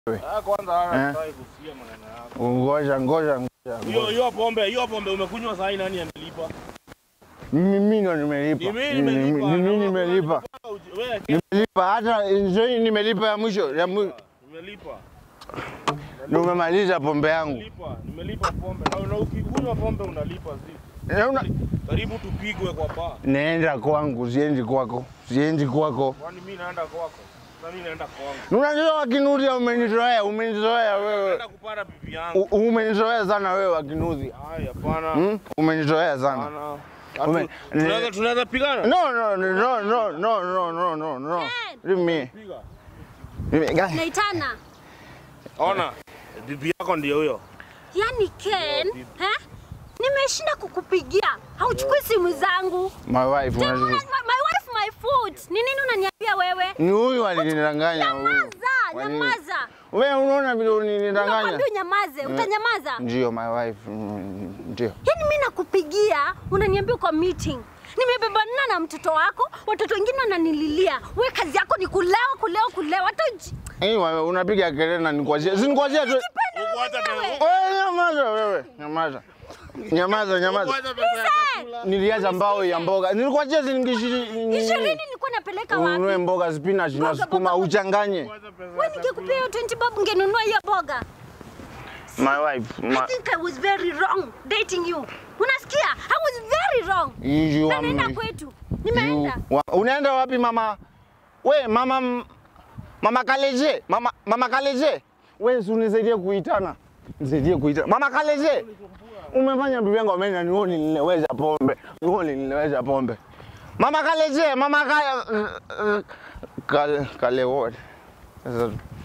Ah, kwanza Eh. haya sitaki kusikia maneno yako. Ngoja ngoja ngoja. Hiyo hiyo pombe, hiyo pombe umekunywa saa hii nani amelipa? Mimi ndo nimelipa. Ni mimi nimelipa. Mimi nimelipa. Wewe Nimelipa hata nzoi nimelipa ya mwisho ya mwisho. nimelipa. Ndio umemaliza pombe yangu. Nimelipa, nimelipa pombe. Na na ukikunywa pombe unalipa zi. Na una- Karibu tupigwe kwa baa. Naenda kwangu, siendi kwako. Siendi kwako. Kwani mimi naenda kwako? Na mimi naenda kwangu. Unajua wakinudhi umenizoea, umenizoea wewe. Naenda kupata bibi yangu. U- Umenizoea sana wewe wakinudhi. Haya, hapana. Hmm? Umenizoea sana. Hapana. Ume- Hatu- Tunaweza tunaweza pigana? No, no, no, no, no, no, no, no, no, no. Leave me. Piga. Leave me. Guy. Naitana. Ona. Bibi yako ndio huyo. Yaani Ken, eh? Nimeshinda kukupigia. Hauchukui simu zangu. My wife, Tena, unajua. my, my wife, my foot. Ni nini unaniambia wewe? Ni huyu alinidanganya huyu. Nyamaza, Wali- nyamaza. Wewe unaona vile ulinidanganya? Nakwambia unyamaze, utanyamaza. Ndio my wife. mm, Ndio. Yaani mimi nakupigia, unaniambia uko meeting. Nimebebana na mtoto wako, watoto wengine wananililia. We kazi yako ni kulewa, kulewa, kulewa. Hata uji- Eh, wewe unapiga kelele na nikwazia. Si nikwazia tu. Huko hata pesa. Wewe nyamaza wewe. Nyamaza. Nyamaza, nyamaza. Kwanza pesa ya chakula. Niliacha mbao ya mboga. Nilikwazia shilingi Ishirini ishirini. nilikuwa napeleka Ununue wapi? mboga spinach na Mboga, sukuma mboga, mboga. uchanganye. Kwanza pesa Wewe ya nikikupea hiyo 20 bob ungenunua hiyo boga. My wife. I My, think I was very wrong dating you. Unasikia? I was very wrong. you Na are naenda my- kwetu. Nimeenda. You- wa- Unaenda wapi mama? We mama m- mama Kaleje, mama mama Kaleje. We si unisaidie kuitana. Nisaidie kuitana. Mama Kaleje. Umefanya bibi yangu amenya ni wewe nilileweza pombe. Ni wewe nilileweza pombe. Mama Kaleje, mama Kale Kale Kale what? Sasa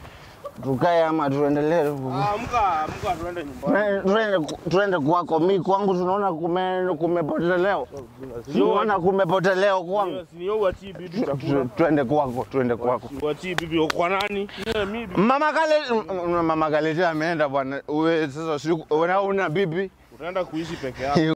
tukae ama tuendelee? Ah, Amka, amka tuende nyumbani. Eh, Tuende tuende kwako. Mi kwangu tunaona kume kumepoteleo. Tunaona kumepoteleo kwangu. Si ni uachie bibi chakula. Tu- Tuende kwako, tuende kwako. Uachie bibi uko kwa nani? Yeah, mimi. Mama kale m- m- mama kale ameenda bwana. Wewe sasa si una una bibi? Utaenda kuishi peke yako.